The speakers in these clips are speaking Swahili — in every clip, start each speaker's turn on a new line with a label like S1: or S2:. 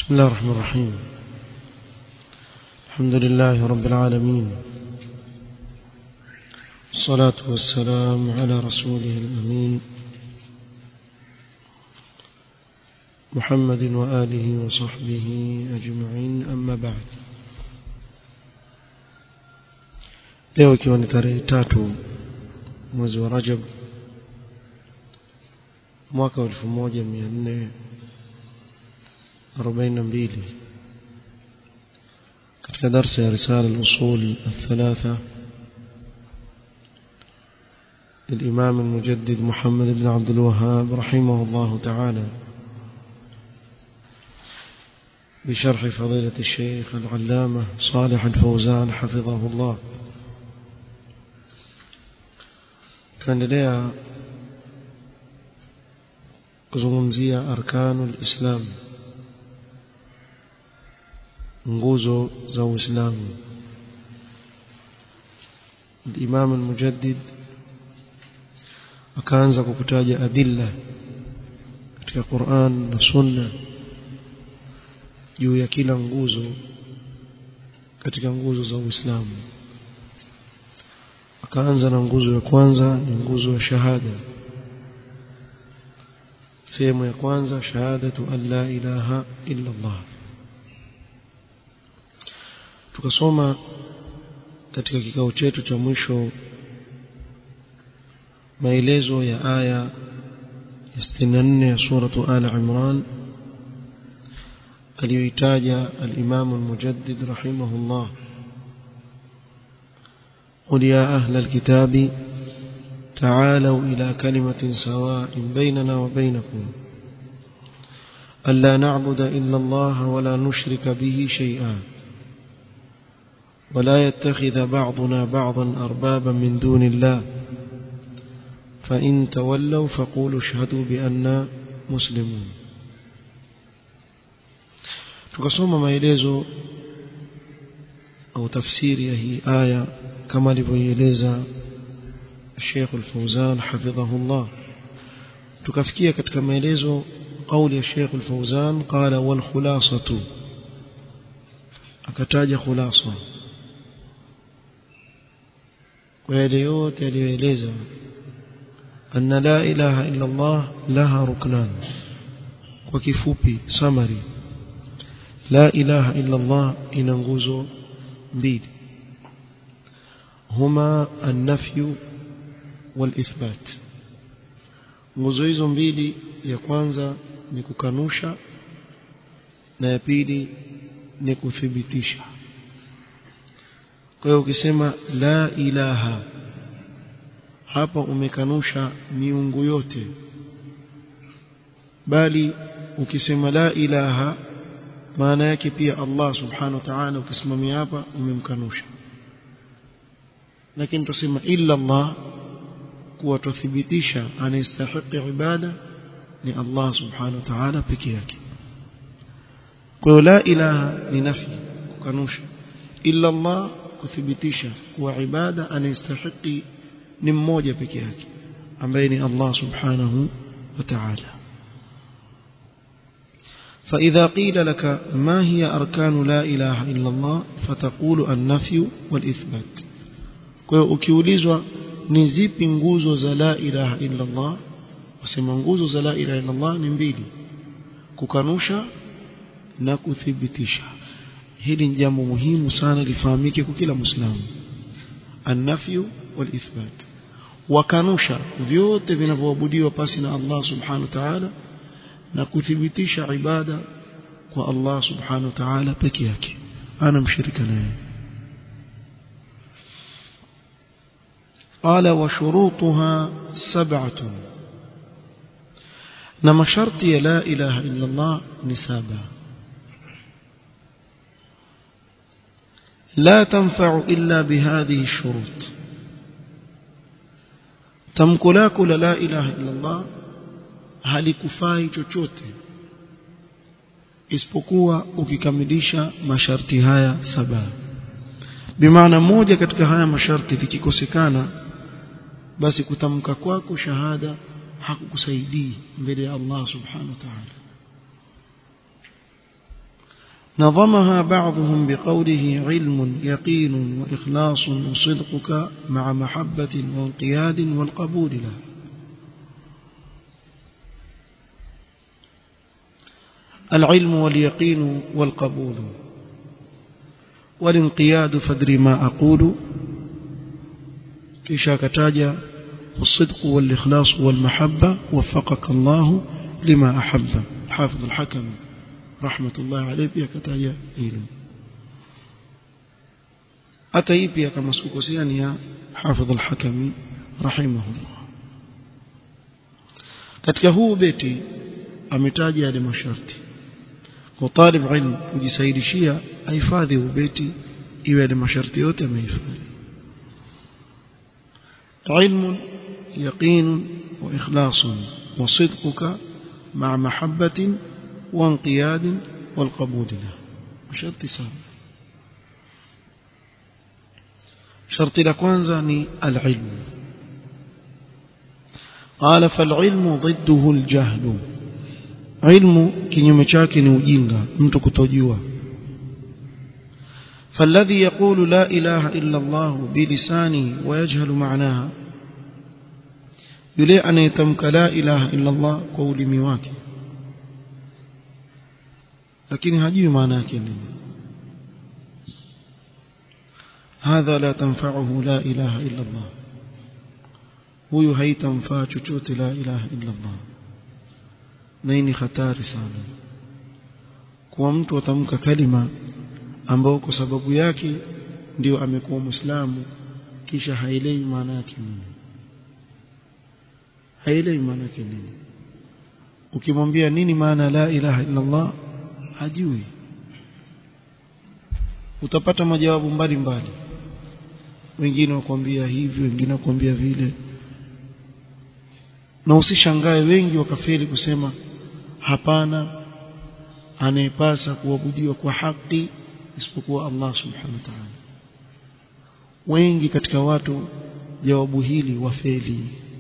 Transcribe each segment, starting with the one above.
S1: بسم الله الرحمن الرحيم الحمد لله رب العالمين الصلاة والسلام على رسوله الأمين محمد وآله وصحبه أجمعين أما بعد leo ikiwa ni tarehe tatu mwezi wa rajab mwaka wa elfu moja mia nne arobaini na mbili katika darsa ya risala al-usul الثلاثة للإمام المجدد محمد بن عبد الوهاب رحمه الله تعالى بشرح فضيلة الشيخ العلامة صالح الفوزان حفظه الله tunaendelea kuzungumzia arkanu lislam nguzo za uislamu الإمام المجدد akaanza kukutaja adilla katika Qur'an na Sunna juu ya kila nguzo katika nguzo za Uislamu akaanza na nguzo ya kwanza ni nguzo ya shahada sehemu ya kwanza shahadatu an la ilaha illa Allah tukasoma katika kikao chetu cha mwisho maelezo ya aya ya 64 ya suratu ala imran aliyoitaja al-Imam al-Mujaddid rahimahullah قل يا أهل الكتاب تعالوا إلى كلمة سواء بيننا وبينكم ألا نعبد إلا الله ولا نشرك به شيئا ولا يتخذ بعضنا بعضا أربابا من دون الله فإن تولوا فقولوا اشهدوا بأننا مسلمون tukasoma maelezo au tafsiri ya hii aya kama alivyoieleza Sheikh Al-Fauzan hafidhahullah tukafikia katika maelezo kauli ya Sheikh Al-Fauzan qala wal khulasatu akataja khulasa kwa yale yote aliyoeleza anna la ilaha illa Allah laha ruknan kwa kifupi summary la ilaha illa Allah ina nguzo mbili huma an-nafyu wal-ithbat nguzo hizo mbili ya kwanza ni kukanusha na ya pili ni kuthibitisha kwa hiyo ukisema la ilaha hapa umekanusha miungu yote bali ukisema la ilaha maana yake pia Allah subhanahu wa ta'ala ukisimamia hapa umemkanusha lakini tusema illa Allah kuwa tuthibitisha anastahili ibada ni Allah subhanahu wa ta'ala peke yake kwa hiyo la ilaha ni nafi kukanusha illa Allah kuthibitisha kuwa ibada anastahili ni mmoja peke yake ambaye ni Allah subhanahu wa ta'ala فإذا قيل لك ما هي أركان لا إله إلا الله فتقول النفي والإثبات kwa hiyo ukiulizwa ni zipi nguzo za la ilaha illa Allah usema nguzo za la ilaha illa Allah ni mbili kukanusha na kuthibitisha hili ni jambo muhimu sana lifahamike kwa kila muislamu an-nafyu wal-ithbat wakanusha vyote vinavyoabudiwa pasi na Allah subhanahu wa ta'ala na kuthibitisha ibada kwa Allah subhanahu wa ta'ala peke yake ana mshirika naye قال وشروطها سبعة نما شرطي لا إله إلا الله نسابا لا تنفع إلا بهذه الشروط تمكلاك لا إله إلا الله halikufai chochote isipokuwa ukikamilisha masharti haya saba bimaana moja katika haya masharti likikosekana basi kutamka kwako shahada hakukusaidii mbele ya Allah subhanahu wa ta'ala نظمها بعضهم بقوله علم يقين وإخلاص وصدقك مع محبة وانقياد والقبول له العلم واليقين والقبول والانقياد فادري ما أقول كيشا كتاجا والصدق والإخلاص والمحبة وفقك الله لما أحب حافظ الحكم رحمة الله عليه pia kataja hilo hata hii pia kama sikukosea ni ya Hafidh al-Hakami rahimahullah katika huu beti ametaja yale masharti kwa talib ilm kujisaidishia ahifadhi ubeti iwe yale masharti yote amehifadhi علم يقين وإخلاص وصدقك مع محبة وانقياد والقبول له شرط سابع شرط لكوانزا العلم قال فالعلم ضده الجهل علم kinyume chake ni ujinga mtu kutojua فالذي يقول لا إله إلا الله بلسانه ويجهل معناها yule anayetamka la ilaha illa Allah kwa ulimi wake lakini hajui maana yake nini hadha la tanfa'uhu la ilaha illa Allah huyu haitamfaa chochote la ilaha illa Allah na hii ni hatari sana kwa mtu atamka kalima ambao kwa sababu yake ndio amekuwa muislamu kisha haelewi maana yake nini haelewi maana yake nini ukimwambia nini maana la ilaha illa Allah hajui utapata majawabu mbalimbali wengine wakwambia hivi wengine wakwambia vile na usishangae wengi wakafeli kusema hapana anayepasa kuabudiwa kwa haki isipokuwa Allah subhanahu wa ta'ala wengi katika watu jawabu hili wafeli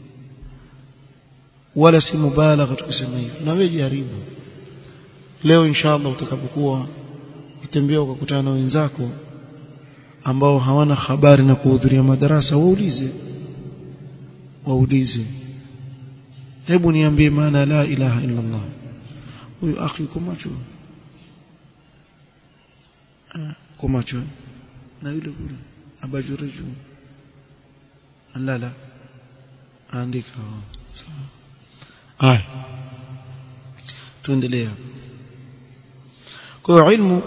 S1: wala si mubalagha tukisema hivi na wewe jaribu leo inshallah utakapokuwa utembea ukakutana na wenzako ambao hawana habari na kuhudhuria madarasa waulize waulize hebu niambie maana la ilaha illa Allah huyu akhi yuko macho kwa macho na yule kule abajureju alala andika sawa aya tuendelea kwa ilmu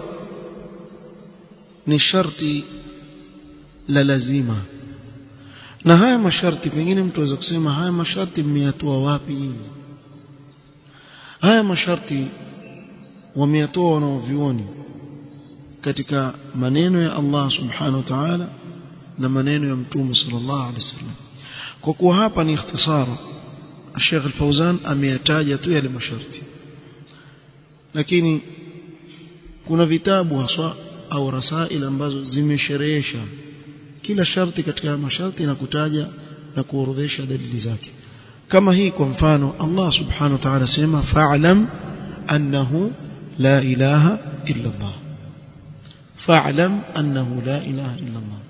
S1: ni sharti la lazima na haya masharti pengine mtu aweza kusema haya masharti mmeyatoa wapi nyinyi haya masharti wameyatoa wanaovioni katika maneno ya Allah subhanahu wa ta'ala na maneno ya mtume sallallahu alaihi wasallam kwa kuwa hapa ni ikhtisara Sheikh Al-Fauzan ameyataja tu yale masharti lakini kuna vitabu haswa au rasail ambazo zimesherehesha kila sharti katika masharti na kutaja na kuorodhesha dalili zake kama hii kwa mfano Allah subhanahu wa ta'ala sema fa'lam annahu la ilaha illa Allah fa'lam annahu la ilaha illa Allah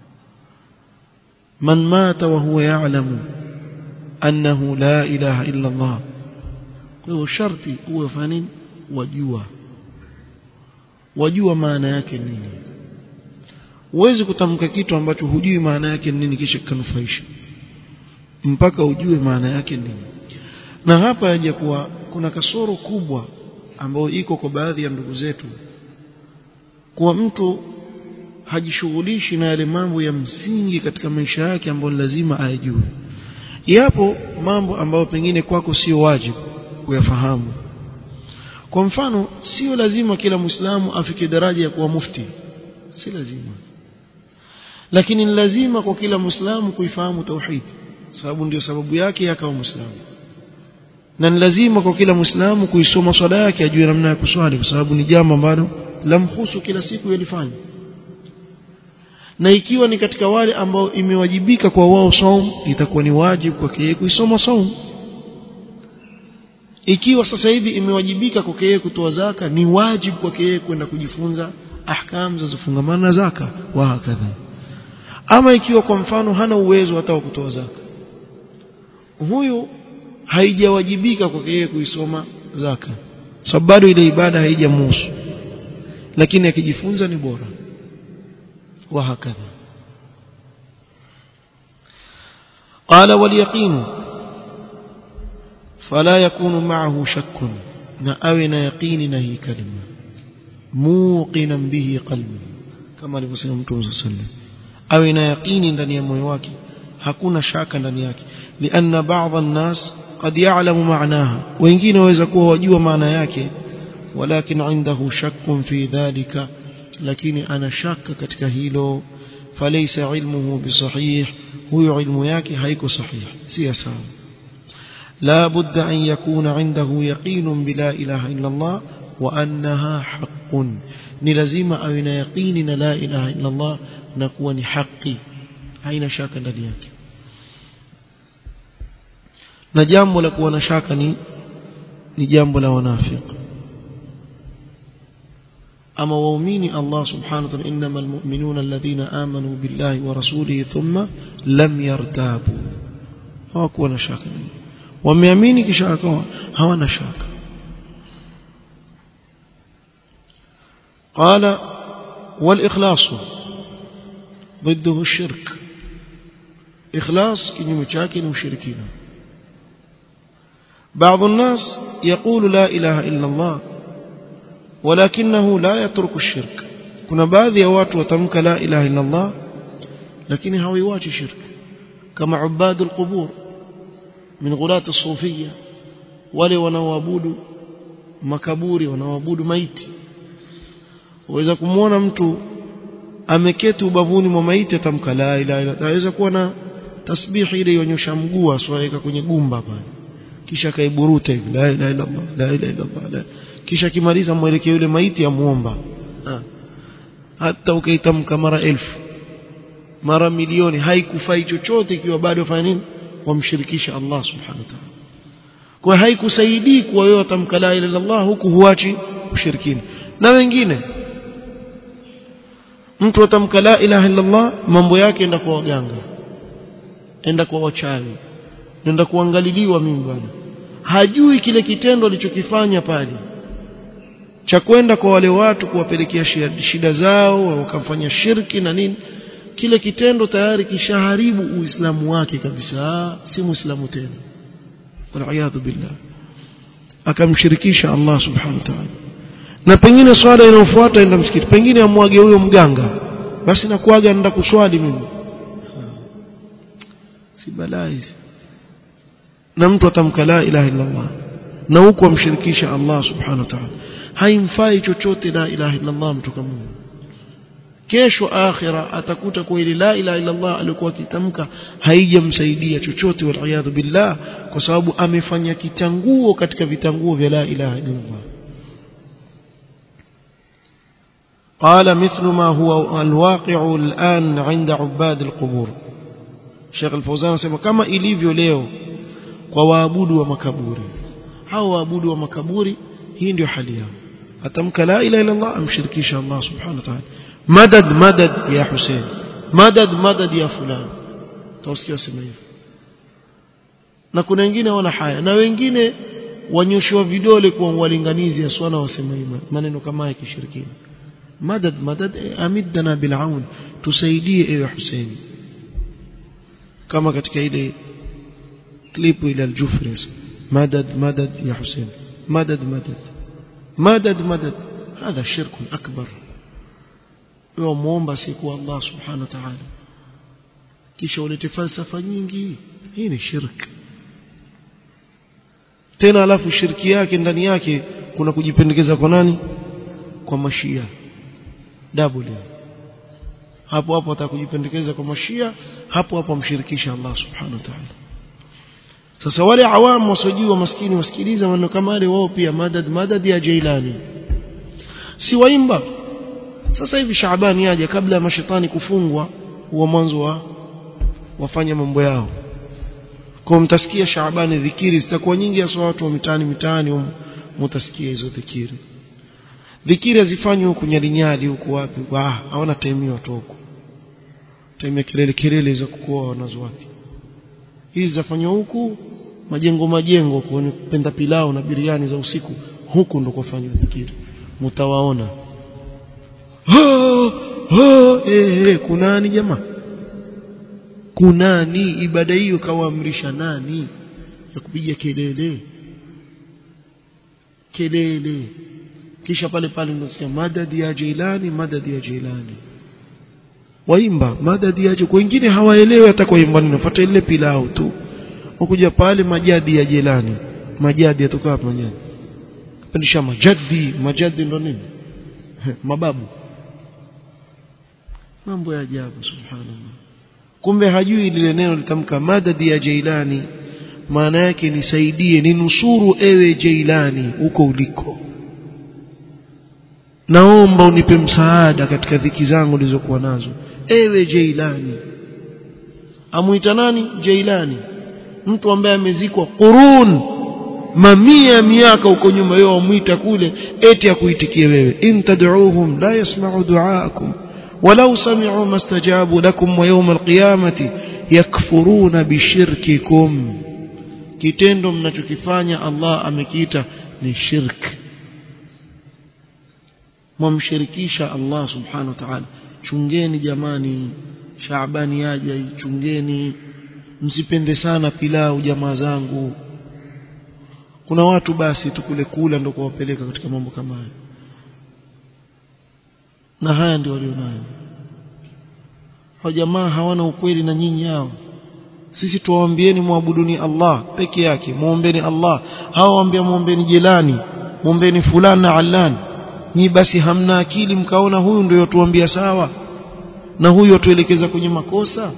S1: man mata wa huwa ya'lamu annahu la ilaha illa Allah kwa hiyo sharti uwe fanini wajua wajua maana yake nini huwezi kutamka kitu ambacho hujui maana yake nini kisha kikanufaisha mpaka ujue maana yake nini na hapa yaja kuwa kuna kasoro kubwa ambayo iko kwa baadhi ya ndugu zetu kuwa mtu hajishughulishi na yale mambo ya msingi katika maisha yake ambayo lazima ayajue yapo mambo ambayo pengine kwako sio wajibu kuyafahamu kwa mfano sio lazima kila muislamu afike daraja ya kuwa mufti si lazima lakini ni lazima kwa kila muislamu kuifahamu tauhid sababu ndio sababu yake akawa muislamu na ni lazima kwa kila muislamu kuisoma swala yake ajue namna ya kuswali kwa sababu ni jambo ambalo lamhusu kila siku yalifanya na ikiwa ni katika wale ambao imewajibika kwa wao saum itakuwa ni wajibu kwake yeye kuisoma saum ikiwa sasa hivi imewajibika kwake yeye kutoa zaka ni wajibu kwake yeye kwenda kujifunza ahkam zinazofungamana na zaka wa hakadha ama ikiwa kwa mfano hana uwezo hata wa kutoa zaka huyu haijawajibika kwake yeye kuisoma zaka sababu bado ile ibada haijamhusu lakini akijifunza ni bora wa hakadha قال واليقين فلا يكون معه شك نأوين يقين نهي كلمة موقنا به قلبه كما alivyosema Mtume صلى الله عليه وسلم awe na yaqini ndani ya moyo wake hakuna shaka ndani yake lianna baadhi الناس قد يعلم معناها wengine waweza kuwa wajua maana yake walakin indahu shakkun fi dhalika lakini ana shaka katika hilo falaysa ilmuhu bisahih huyo ilmu yake haiko sahih si sawa لا بد أن يكون عنده يقين بلا إله إلا الله وأنها حق نلزم أو يقين لا إله إلا الله نكون حقي haina shaka ndani yake na jambo la kuwa na shaka ni ni jambo la wanafiq ama waumini Allah subhanahu wa ta'ala innamal mu'minuna alladhina amanu billahi wa rasulihi thumma lam yartabu hawakuwa na shaka wameamini kisha akawa hawana shaka قال والإخلاص ضده الشرك إخلاص كنيم شاكين وشركين بعض الناس يقول لا إله إلا الله ولكنه لا يترك الشرك كنا بعض يوات وتمك لا إله إلا الله لكن هو يواجه شرك كما عباد القبور من غلاة الصوفية wale wanaoabudu makaburi wanaoabudu maiti waweza kumwona mtu ameketi ubavuni mwa maiti atamka la ilaha illa aweza kuwa na tasbihi ile yonyosha mguu aswaweka kwenye gumba pale kisha kaiburuta hivi la ilaha illa Allah la ilaha illa Allah kisha kimaliza mwelekeo yule maiti amuomba hata ukaitamka mara elfu mara milioni haikufai chochote ikiwa bado fanya nini wamshirikisha Allah subhanahu wa ta'ala kwa haikusaidii kuwa wewe utamka la ilaha illallah huku huachi ushirikina na wengine mtu atamka la ilaha illallah mambo yake enda kwa waganga enda kwa wachawi enda kuangaliliwa mimi bwana hajui kile kitendo alichokifanya pale cha kwenda kwa wale watu kuwapelekea shida zao wakamfanya shirki na nini kile kitendo tayari kishaharibu uislamu wake kabisa si muislamu tena waliyadhu billah akamshirikisha Allah subhanahu wa ta'ala na pengine swala inayofuata enda msikiti pengine amwage huyo mganga basi nakuaga nenda kuswali mimi si balaa hizi na mtu atamka la ilaha illa Allah na huku amshirikisha Allah subhanahu wa ta'ala haimfai chochote la ilaha illa Allah mtu kama kesho akhira atakuta kwa ile la ilaha illa Allah alikuwa akitamka haijamsaidia chochote wal billah kwa sababu amefanya kitanguo katika vitanguo vya la ilaha illa Allah قال مثل ما هو الواقع الآن عند عباد القبور Sheikh Al-Fauzan anasema kama ilivyo leo kwa waabudu wa makaburi hao waabudu wa makaburi hii ndio hali yao atamka la ilaha illa Allah amshirikisha Allah subhanahu wa ta'ala madad madad ya Hussein madad madad ya fulani tawasikia sema hivyo na kuna wengine wana haya na wengine wanyoshwa vidole kwa walinganizi ya swala wasema hivyo maneno kama ya kishirikina madad madad amidna bil aun tusaidie ewe Hussein kama katika ile klipu ile al-Jufris madad madad ya Hussein madad madad madad madad هذا شرك أكبر وموomba siku Allah subhanahu wa ta'ala kisha ulete falsafa nyingi hii ni shirk tena alafu shirki yake ndani yake kuna kujipendekeza kwa nani kwa mashia double hapo hapo atakujipendekeza kwa mashia hapo hapo amshirikisha Allah subhanahu wa ta'ala sasa wale awamu wasiojua maskini wasikiliza maneno kama yale wao pia madad madad ya Jailani si waimba sasa hivi Shaabani aje kabla ya mashetani kufungwa huwa mwanzo wa wafanya mambo yao kwa mtasikia Shaabani dhikiri zitakuwa nyingi hasa watu wa mitaani mitaani mtasikia hizo dhikiri dhikiri hazifanywi huku nyalinyali huku wapi ah hawana time watu huku time kelele kelele hizo kukoa wanazo wapi hizi zafanywa huku majengo majengo kwenye kupenda pilao na biriani za usiku huku ndo kufanywa dhikiri mtawaona eh eh kunani jamaa kunani ibada hiyo kawaamrisha nani ya kupiga kelele kelele kisha pale pale unasikia madadi ya Jilani madadi ya Jilani waimba madadi ya kwa wengine hawaelewi hata kwa imba nafuata ile pilau tu ukuja pale majadi ya Jilani majadi yatoka hapa majadi pandisha majadi majadi ndo nini mababu mambo ya ajabu subhanallah kumbe hajui lile neno litamka madadi ya Jailani maana yake nisaidie ninusuru ewe Jailani huko uliko naomba unipe msaada katika dhiki zangu nilizokuwa nazo ewe Jailani amuita nani Jailani mtu ambaye amezikwa qurun mamia ya miaka huko nyuma yeye amuita kule eti akuitikie wewe in tad'uuhum la yasma'u du'aakum ولو سمعوا ما استجابوا لكم ويوم القيامة يكفرون بشرككم kitendo mnachokifanya Allah amekiita ni shirk mwamshirikisha Allah subhanahu wa ta'ala chungeni jamani Shaabani yaja chungeni msipende sana pilau jamaa zangu kuna watu basi tukule kula ndio kuwapeleka katika mambo kama haya na haya ndio walionayo hao jamaa hawana ukweli na nyinyi hao sisi tuwaambieni muabuduni Allah peke yake muombeni Allah hao waambia muombeni jelani muombeni fulani na allan nyi basi hamna akili mkaona huyu ndio tuambia sawa na huyu atuelekeza kwenye makosa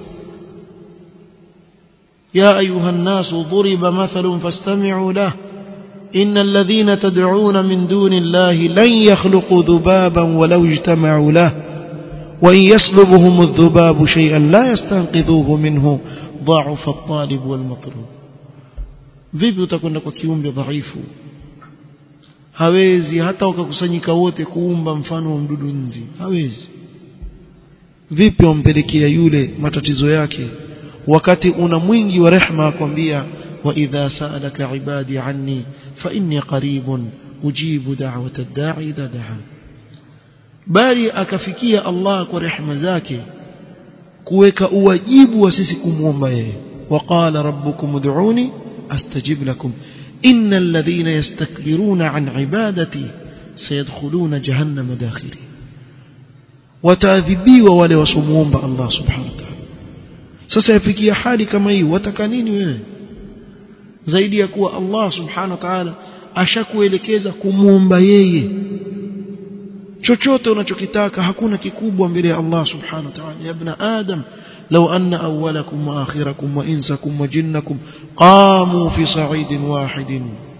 S1: ya ayuha nasu dhuriba mathalun fastami'u lahu إن الذين تدعون من دون الله لن يخلقوا ذبابا ولو اجتمعوا له وإن يسلبهم الذباب شيئا لا يستنقذوه منه ضعف الطالب والمطلوب vipi utakwenda kwa kiumbe dhaifu hawezi hata wakakusanyika wote kuumba mfano wa mdudu nzi hawezi vipi wampelekea yule matatizo yake wakati una mwingi wa rehma akwambia وإذا سألك عبادي عني فإني قريب أجيب دعوة الداعي إذا دعا bali akafikia Allah kwa rehema zake kuweka uwajibu wa sisi kumwomba yeye waqala rabbukum ud'uni astajib lakum innal ladhina yastakbiruna an ibadati sayadkhuluna jahannama dakhiri wataadhibiwa wale wasomuomba Allah subhanahu wa ta'ala sasa yafikia hali kama hii wataka nini wewe zaidi ya kuwa Allah subhanahu wa ta'ala ashakuelekeza kumuomba yeye chochote unachokitaka hakuna kikubwa mbele ya Allah subhanahu wa ta'ala ya ibn adam law anna awwalakum wa akhirakum wa insakum wa jinnakum qamu fi sa'idin wahidin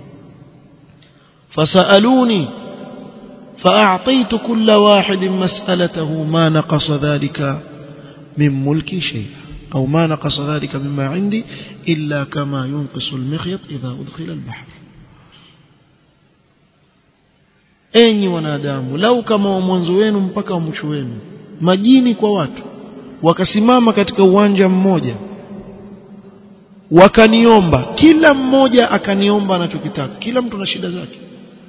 S1: fasaluni فأعطيت كل واحد مسألته ما نقص ذلك من ملكي شيئا أو ما نقص ذلك مما عندي إلا كما ينقص المخيط إذا أدخل البحر enyi wanadamu lau kama wa mwanzo wenu mpaka wa mwisho wenu majini kwa watu wakasimama katika uwanja mmoja wakaniomba kila mmoja akaniomba anachokitaka kila mtu na shida zake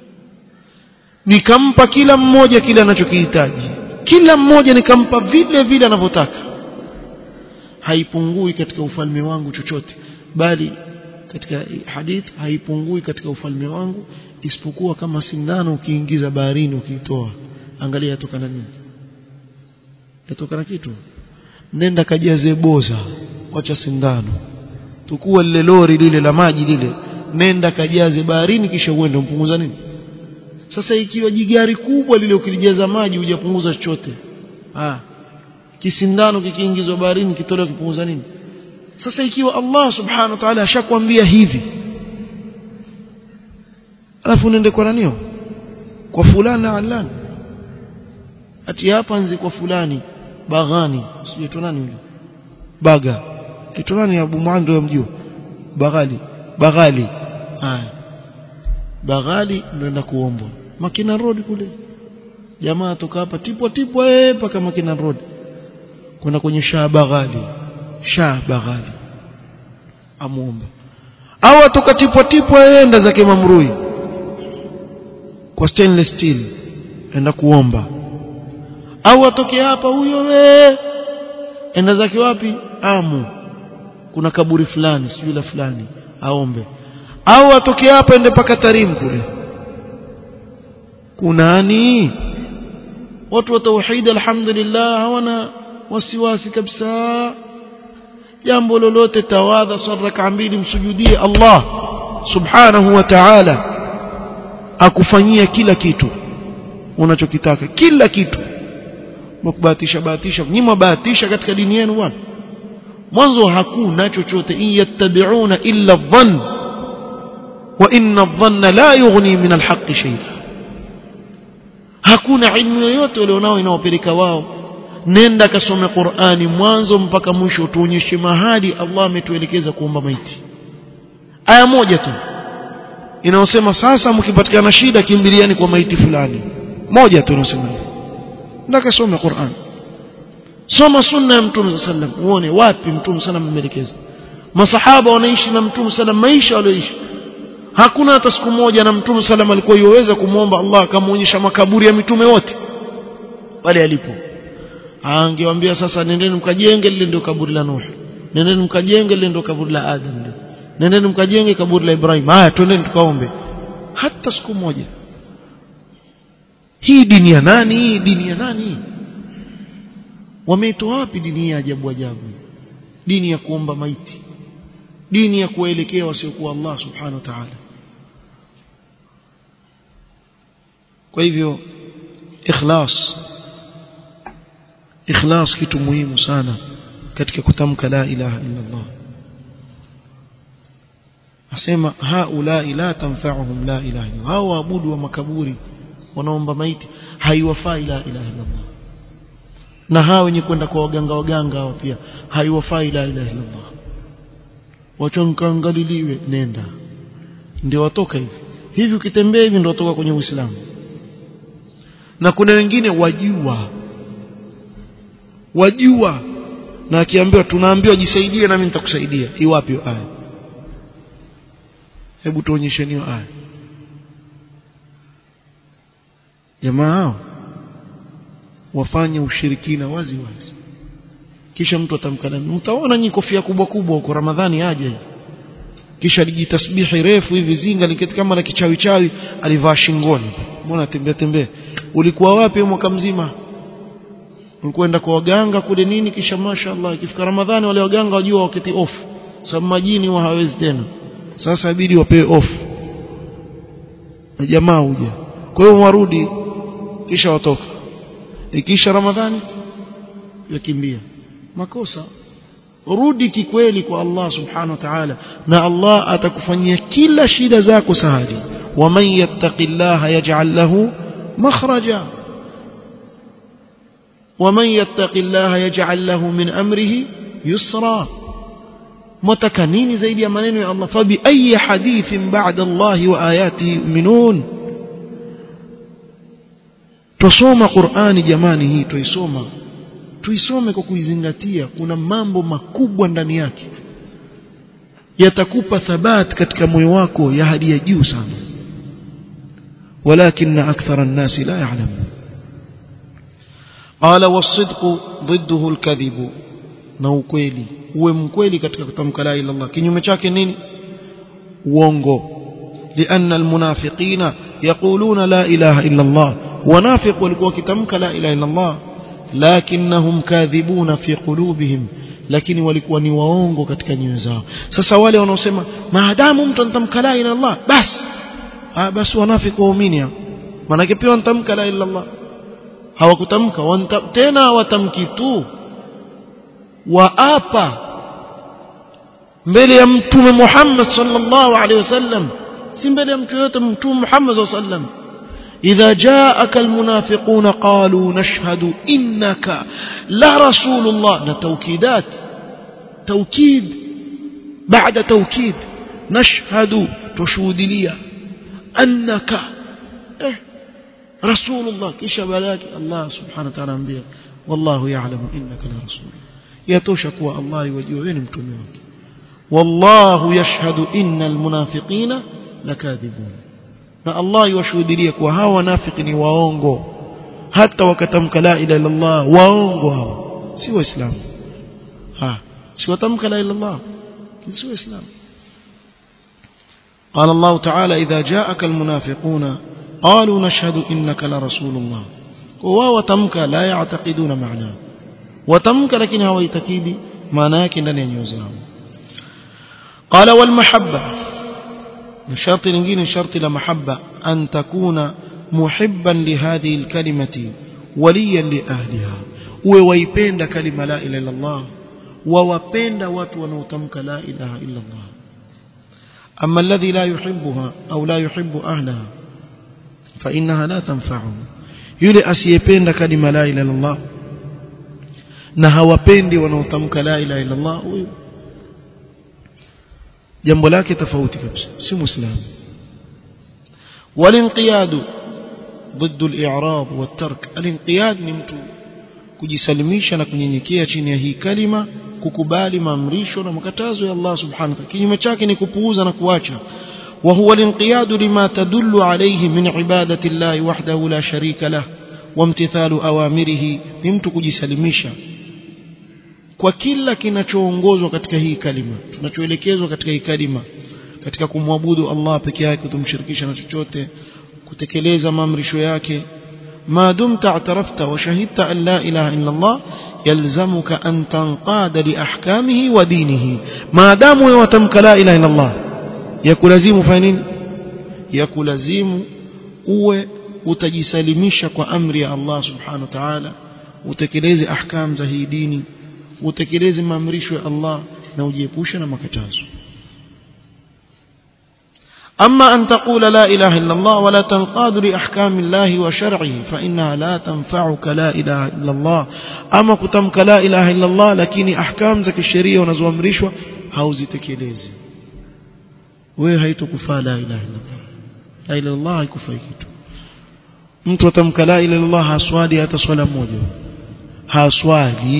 S1: nikampa kila mmoja kile anachokihitaji kila mmoja nikampa vile vile anavyotaka haipungui katika ufalme wangu chochote bali katika hadith haipungui katika ufalme wangu isipokuwa kama sindano ukiingiza baharini ukiitoa angalia yatokana nini yatokana kitu nenda kajaze boza wacha sindano tukua lile lori lile la maji lile nenda kajaze baharini kisha uende mpunguza nini sasa ikiwa jigari kubwa lile ukilijaza maji hujapunguza chochote ah kisindano kikiingizwa baharini kitolewa kipunguza nini sasa ikiwa Allah subhanahu wa ta'ala ashakwambia hivi alafu unaende kwa nanio kwa fulani na alani ati hapa nzi kwa fulani baghani sijui nani yule baga ito nani Abu Muando yamjua baghali baghali haya baghali ndio kuombwa makina road kule jamaa toka hapa tipwa tipwa eh mpaka makina road kwenda kwenye shaa baghali shaa baghali amuomba au atoka tipwa tipwa enda zake mamrui kwa stainless steel enda kuomba au atoke hapa huyo we enda zake wapi amu kuna kaburi fulani sijui la fulani aombe au atoke hapa ende paka Tarim kule kunani watu wa tauhid alhamdulillah hawana wasiwasi kabisa jambo lolote tawadha saraka mbili msujudie Allah subhanahu wa ta'ala akufanyia kila kitu unachokitaka kila kitu mkubahatisha bahatisha nyinyi mbahatisha katika dini yenu bwana mwanzo hakuna chochote in yattabi'una illa dhann wa inna dhanna la yughni min alhaqqi shay'a hakuna ilmu yoyote walionao inaopeleka wao nenda kasome Qur'ani mwanzo mpaka mwisho tuonyeshe mahali Allah ametuelekeza kuomba maiti aya moja tu inaosema sasa mkipatikana shida kimbiliani kwa maiti fulani moja tu inasema hivyo nenda kasome Qur'an soma sunna ya mtume sallam uone wapi mtume sallam ameelekeza masahaba wanaishi na mtume sallam maisha walioishi hakuna hata siku moja na mtume sallam alikuwa yoweza kumwomba Allah akamuonyesha makaburi ya mitume wote pale alipo angewaambia sasa nendeni mkajenge lile ndio kaburi la Nuh nendeni mkajenge lile ndio kaburi la Adam nendeni mkajenge kaburi la Ibrahim haya twendeni tukaombe hata siku moja hii dini ya nani hii dini ya nani wameitoa wapi dini ya ajabu ajabu dini ya kuomba maiti dini ya kuelekea wasiokuwa Allah subhanahu wa ta'ala kwa hivyo ikhlas ikhlas kitu muhimu sana katika kutamka la ilaha illa Allah asema haula la tanfa'uhum la ilaha illa hao waabudu wa makaburi wanaomba maiti haiwafai la ilaha illa Allah na hao wenye kwenda kwa waganga waganga hao pia haiwafai la ilaha illa Allah wachonkangaliliwe nenda ndio watoka hivi hivi ukitembea hivi ndio watoka kwenye Uislamu na kuna wengine wajua wajua na akiambiwa tunaambiwa jisaidie nami nitakusaidia iwapi hiyo aya hebu tuonyesheni hiyo aya jamaa hao wafanye ushirikina wazi wazi kisha mtu atamkana mtaona nyinyi kofia kubwa kubwa huko Ramadhani aje kisha lijitasbihi refu hivi zinga liketi kama la kichawi chawi alivaa shingoni mbona tembea tembea ulikuwa wapi mwaka mzima ulikwenda kwa waganga kule nini kisha mashaallah ikifika Ramadhani wale waganga wajua wakati off sababu majini wa hawezi tena sasa ibidi wapewe off na jamaa huja kwa hiyo warudi kisha watoka ikisha Ramadhani yakimbia makosa rudi kikweli kwa Allah subhanahu wa ta'ala na Allah atakufanyia kila shida zako sahali waman yattaqillaha yaj'al lahu makhraja waman yattaqillaha yaj'al lahu min amrihi yusra mtaka nini zaidi ya maneno ya Allah fabi ayi hadithin ba'da Allah wa ayatihi yu'minun tusoma Qur'ani jamani hii tuisoma tuisome kwa kuizingatia kuna mambo makubwa ndani yake yatakupa thabat katika moyo wako ya hadi ya juu sana ولكن أكثر الناس لا يعلمون قال والصدق ضده الكذب na ukweli uwe mkweli katika kutamka la ilaha illallah kinyume chake nini uongo لأن المنافقين يقولون لا إله إلا الله ونافق walikuwa kitamka la ilaha illa Allah lakinnahum kadhibuna fi qulubihim lakini walikuwa ni waongo katika nyoyo zao sasa wale wanaosema maadamu mtu anatamka la ilaha Allah basi ah basi wanafiki waumini hao maana pia wanatamka la ilaha Allah hawakutamka tena watamki tu waapa mbele ya mtume Muhammad sallallahu alaihi wasallam si mbele ya mtu yote mtume Muhammad sallallahu alaihi wasallam إذا جاءك المنافقون قالوا نشهد إنك لرسول الله توكيدات توكيد baada taukid nashhadu tushuhudilia annaka eh rasulullah kisha balaki Allah subhanahu wa ta'ala ambia wallahu ya'lamu innaka la rasul yatosha kuwa Allah yajua wewe ni mtume wake wallahu yashhadu innal munafiqina lakadhibun na Allah yuwashuhudia kuwa hawa wanafiki ni waongo hata wakatamka la ilaha illa Allah waongo hao si waislamu ha si watamka la ilaha illa Allah si waislamu قال الله تعالى إذا جاءك المنافقون قالوا نشهد إنك لرسول الله وواو تمك لا يعتقدون معناه وتمك لكن هو يتكيد معناه ndani ya nyoyo zao قال والمحبة الشرط لingine شرط لمحبة أن تكون محبا لهذه الكلمة وليا لأهلها uwe waipenda kalima la ilaha illa Allah wawapenda watu wanaotamka la ilaha illa Allah أما الذي لا يحبها أو لا يحب أهلها فإنها لا تنفعه yule asiyependa kalima la ilaha illallah na hawapendi wanaotamka la ilaha illallah huyo jambo lake tofauti kabisa si muislamu walinqiyadu ضد الاعراض والترك الانقياد ni mtu kujisalimisha na kunyenyekea chini ya hii kalima kukubali maamrisho na makatazo ya Allah subhanahu wa ta'ala kinyume chake ni kupuuza na kuacha وهو الانقياد لما تدل عليه من عبادة الله وحده لا شريك له وامتثال أوامره mtu kujisalimisha kwa kila kinachoongozwa katika hii kalima tunachoelekezwa katika hii kalima katika kumwabudu Allah peke yake kutomshirikisha na chochote kutekeleza maamrisho yake ما دمت اعترفت وشهدت أن لا إله إلا الله يلزمك أن تنقاد لأحكامه ودينه ما دام وتمك لا إله إلا الله يكلزم فانين يكلزم uwe utajisalimisha kwa amri ya Allah subhanahu wa ta'ala utekeleze ahkam za hii dini utekeleze maamrisho ya Allah na ujiepushe na makatazo أما أن تقول لا إله إلا الله ولا تنقاد لأحكام الله وشرعه فإنها لا تنفعك لا إله إلا الله أما كتمك لا إله إلا الله لكن أحكام زك الشريعة ونزوى مريشوة هاوزي تكيليزي wewe haitokufaa la ilaha illallah la ilaha illallah haikufai kitu mtu atamka la ilaha illallah haswali hata swala moja haswali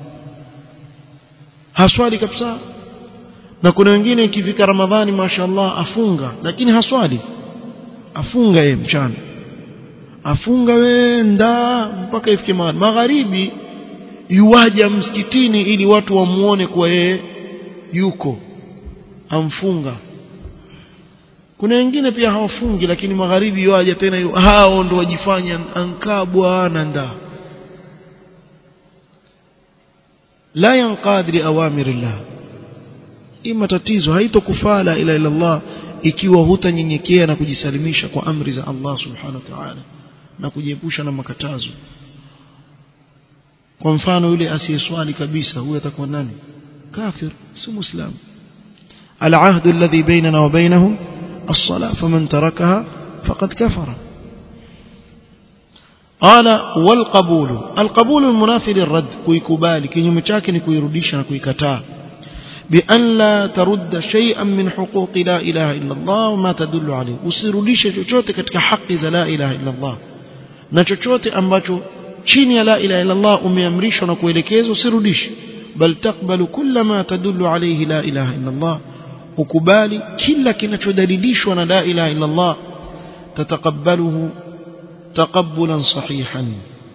S1: haswali kabisa na kuna wengine ikifika ramadhani mashaallah afunga lakini haswali afunga yeye mchana afunga wenda mpaka ifike magharibi yuwaja msikitini ili watu wamuone kwa yeye yuko amfunga kuna wengine pia hawafungi lakini magharibi yuaja tena yu, hao ndo wajifanya ankabwa na ndaa la yanqad li awamirillah ima tatizo haitokufaa la ila Allah ikiwa hutanyenyekea na kujisalimisha kwa amri za Allah subhanahu wa ta'ala na kujiepusha na makatazo kwa mfano yule asiyeswali kabisa huyo atakuwa nani kafir si muislam العهد الذي بيننا وبينهم الصلاة فمن تركها فقد كفر قال والقبول القبول المنافي للرد كويكبالي كينيوم chake ni kuirudisha na kuikataa بأن لا ترد شيئا من حقوق لا إله إلا الله وما تدل عليه usirudishe chochote katika haki za la ilaha illa Allah na chochote ambacho chini ya la ilaha illa Allah umeamrishwa na kuelekezwa usirudishe bal taqbalu kulla ma tadullu alayhi la ilaha illa Allah ukubali kila kinachodalilishwa na la ilaha illa Allah tataqabbaluhu taqabbulan sahihan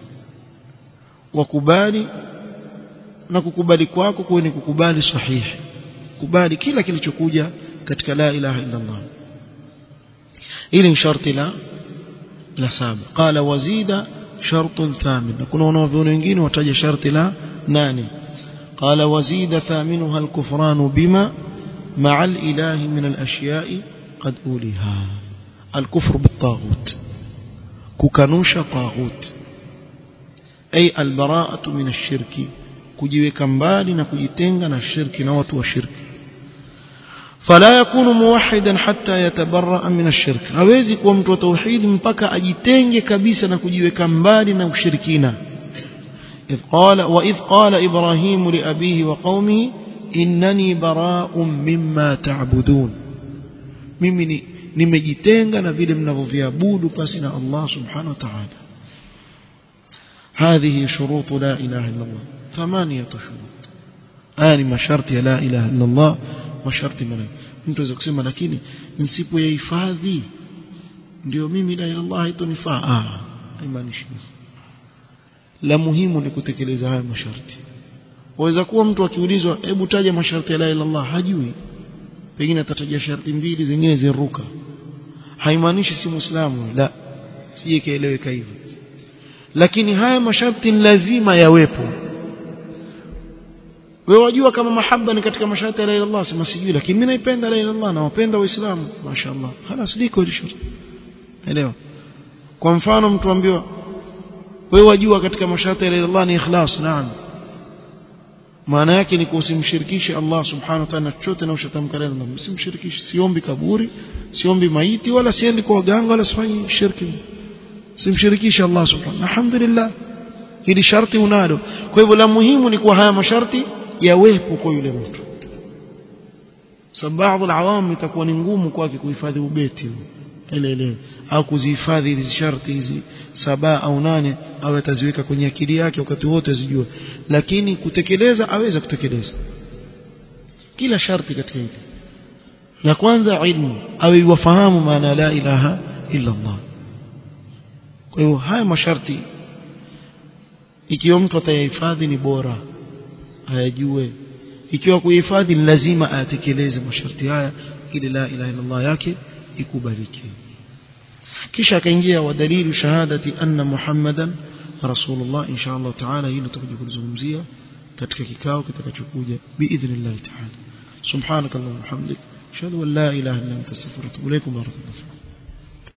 S1: wakubali na kukubali kwako kuwe ni kukubali sahihi kubali kila kilichokuja katika la ilaha illa Allah hili ni sharti la la saba qala wazida shartun thamin na kuna wanavyoni wengine wataja sharti la nane قال وزيد ثامنها الكفران بما مع الإله من الأشياء قد أوليها الكفر بالطاغوت ككنوش طاغوت أي البراءة من الشرك kujiweka mbali na kujitenga na shirki na watu wa shirki fala yakunu muwahidan hatta yatabarra min ash-shirk hawezi kuwa mtu wa tauhid mpaka ajitenge kabisa na kujiweka mbali na ushirikina إذ قال وإذ قال إبراهيم لأبيه وقومه innani bara'un mimma ta'budun mimi ni nimejitenga na vile mnavyoviabudu pasi na Allah subhanahu wa ta'ala هذه شروط لا إله إلا الله ثمانية شروط آني masharti ya la ilaha illa Allah masharti manne mtu aweza kusema lakini nisipoyahifadhi ndio mimi la ilaha Allah haitonifaa ah haimaanishi la muhimu ni kutekeleza haya masharti waweza kuwa mtu akiulizwa hebu taja masharti ya la ilaha Allah hajui pengine atataja sharti mbili zingine ziruka haimaanishi si muislamu la sije kaeleweka hivyo lakini haya masharti lazima yawepo wewe wajua kama mahaba ni katika masharti ya la ilaha Allah sema sijui lakini mimi naipenda la ilaha Allah na wapenda waislamu mashaallah خلاص liko hilo sharti elewa kwa mfano mtu ambiwa wewe wajua katika masharti ya la ilaha Allah ni ikhlas naam maana yake ni kusimshirikishe Allah subhanahu wa ta'ala chochote na ushatamka la ilaha msimshirikishe siombi kaburi siombi maiti wala siendi kwa waganga wala sifanyi shirki simshirikishe Allah subhanahu alhamdulillah hili sharti unalo kwa hivyo la muhimu ni kuwa haya masharti yawepo kwa yule mtu sababu baadhi alawam itakuwa ni ngumu kwake kuhifadhi ubeti ile ile au kuzihifadhi hizi sharti hizi saba au nane au ataziweka kwenye akili yake wakati wote azijua lakini kutekeleza aweza kutekeleza kila sharti katika hili la kwanza ilmu awe wafahamu maana la ilaha illa Allah kwa hiyo haya masharti ikiwa mtu atayahifadhi ni bora ayajue ikiwa kuhifadhi lazima ayatekeleze masharti haya ili la ilaha illa Allah yake ikubalike kisha akaingia wa dalilu shahadati anna muhammadan rasulullah insha Allah taala hili tutakuja kulizungumzia katika kikao kitakachokuja biidhnillah taala subhanakallahumma hamdik ashhadu an la ilaha illa anta astaghfiruka wa atubu ilaik barakallahu